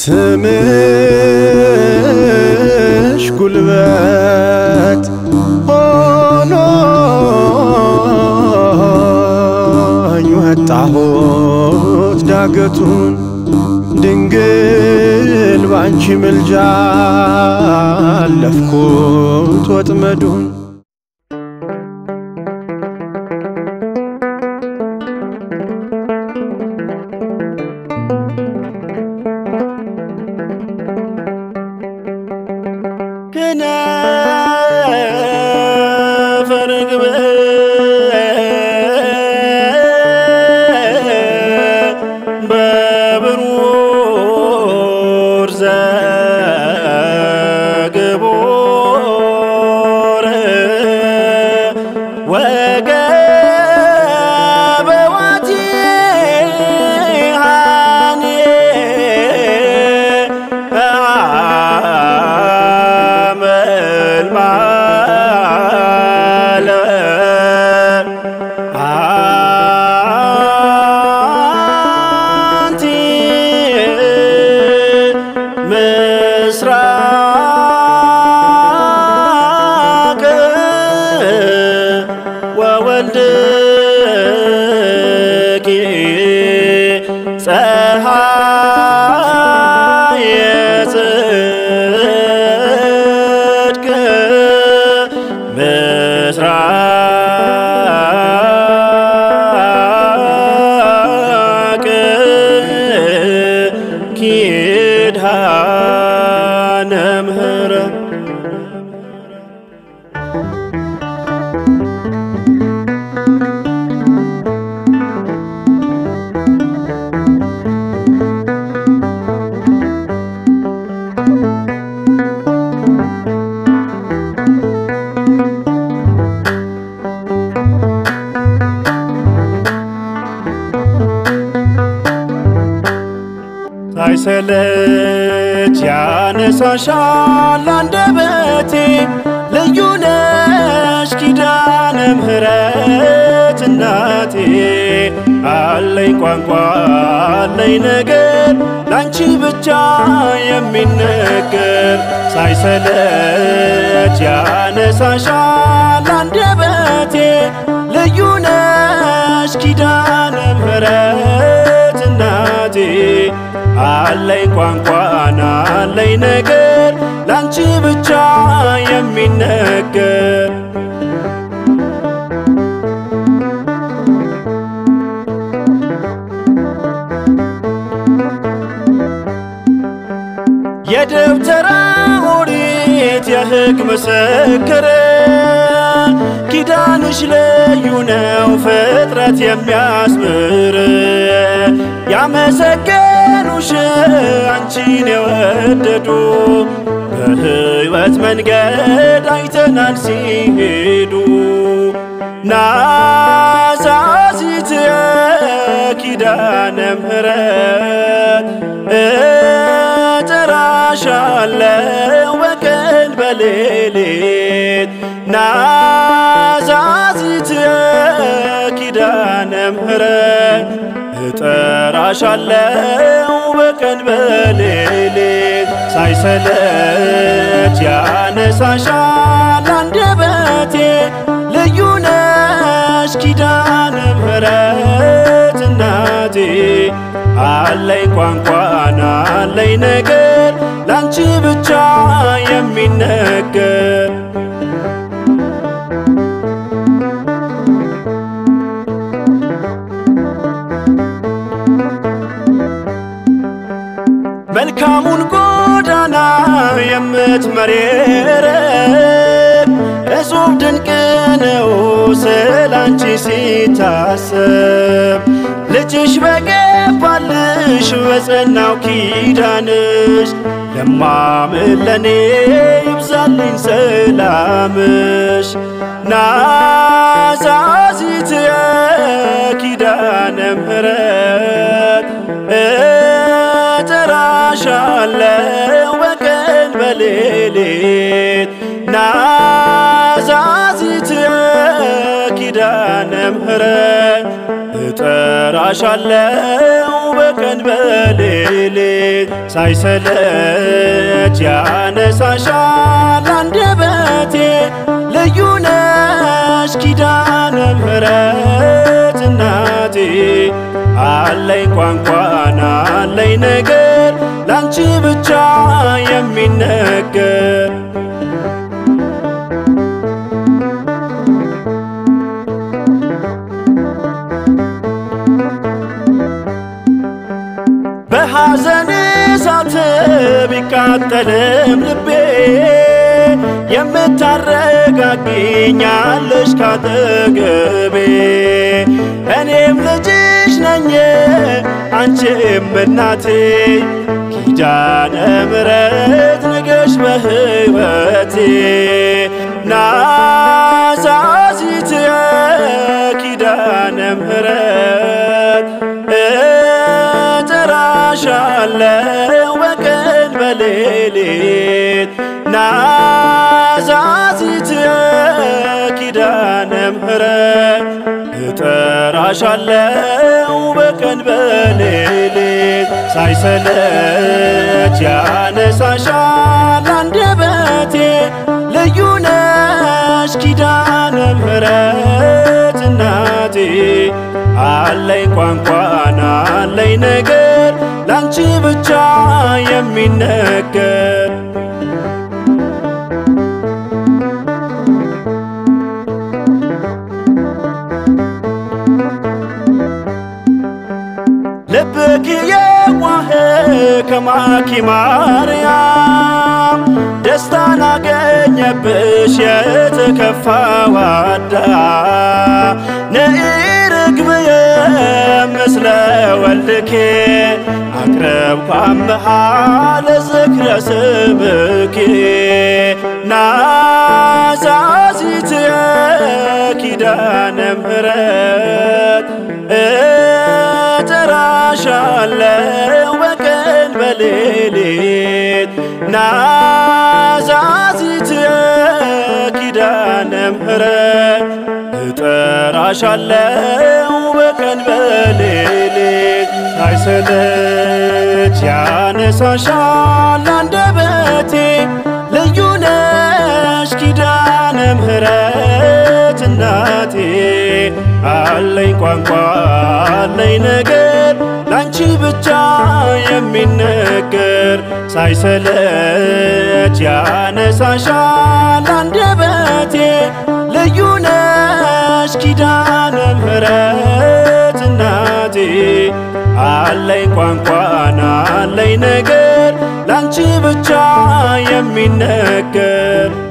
ስምሽ ጉልበት ሆኖኝ ወጣሁት ዳገቱን ድንግል ባንቺ ምልጃ አለፍኩት ወጥመዱን ከነፈ ርግብ በብሩር ዘግቦር ወገበ ዋቲሃኔ አመልማለ አንቲ ምስራቅ ወወልድኪ ፀሐየ ጽድቅ ምስራቅ ኪዳነ ምሕረት ሳይሰለች ያነሳሻል አንደበቴ ልዩ ነሽ ኪዳነ ምሕረት እናቴ አለኝ ቋንቋ አለኝ ነገር ላንቺ ብቻ የሚነገር ሳይሰለች ያነሳሻል አንደበቴ ልዩ ነሽ ኪዳነ ምሕረት እናቴ አለኝ ቋንቋን አለኝ ነገር ላንቺ ብቻ የሚነገር የደብተራ ኦሪት የሕግ ምስክር ኪዳንሽ ልዩ ነው ፍጥረት የሚያስምር ያመሰገኑሽ አንቺን የወደዱ በሕይወት መንገድ አይተናል ሲሄዱ ናዛዚት ኪዳነ ምሕረት እጠራሻለሁ በቀን በሌሊት ናዛዚት ኪዳነ ምሕረት እጠራሻለሁ በቀን በሌሊት ሳይሰለች ያነሳሻል አንደበቴ ልዩ ነሽ ኪዳነ ምሕረት እናቴ አለኝ ቋንቋን አለኝ ነገር ላንቺ ብቻ የሚነገር መልካሙን ጎዳና የምትመሬረብ እጹብ ድንቅ ነው ስላንቺ ሲታሰብ ልጅሽ በገባልሽ በጸናው ኪዳንሽ ለማምን ለኔ ይብዛልኝ ሰላምሽ ናዛዚት ኪዳነ ምሕረት እጠራሻለሁ በቀን በሌሊት ናዛዚት ኪዳነ ምሕረት እጠራሻለሁ በቀን በሌሊት ሳይሰለች ያነሳሻል አንደበቴ ልዩ ነሽ ኪዳነ ምሕረት እናቴ አለኝ ቋንቋና አለኝ ነገር ላንቺ ብቻ የሚነገር በሐዘን እሳት ቢቃጠልም ልቤ የምታረጋግኛለሽ ካጠገቤ እኔም ልጅሽ ነኝ አንቺም እናቴ ኪዳነ ምሕረት ነገሽ በሕይወቴ ናዛዚት ኪዳነ ምሕረት እጠራሻለሁ በቀን በሌሊት ናዛዚት ኪዳነ ምሕረት እጠራሻለሁ በቀን በሌሊት ሳይሰለች ያነሳሻል አንደበቴ ልዩ ነሽ ኪዳነ ምሕረት እናቴ አለኝ ቋንቋና አለኝ ነገር ላንቺ ብቻ የሚነገር ልብክ የዋህ ከማኪ ማርያም ደስታን አገኘብሽ የተከፋው አዳም ነኢ ርግብየ ምስለ ወልድኬ አቅረብኩ አምሃ ለዝክረ ስምኪ ናዛዚትየ ኪዳነ ምሕረት እጠራሻለሁ በቀን በሌሊት ናዛዚትየ ኪዳነ ምሕረት እጠራሻለሁ በቀን በሌሊት ሳይሰለች ያነሳሻል አንደበቴ ልዩ ነሽ ኪዳነ ምሕረት እናቴ አለኝ ቋንቋ አለኝ ነገር ላንቺ ብቻ የሚነገር ሳይሰለች ያነሳሻል አንደበቴ ልዩ ነሽ ኪዳነ ምሕረት እናቴ አለኝ ቋንቋና አለኝ ነገር ላንቺ ብቻ የሚነገር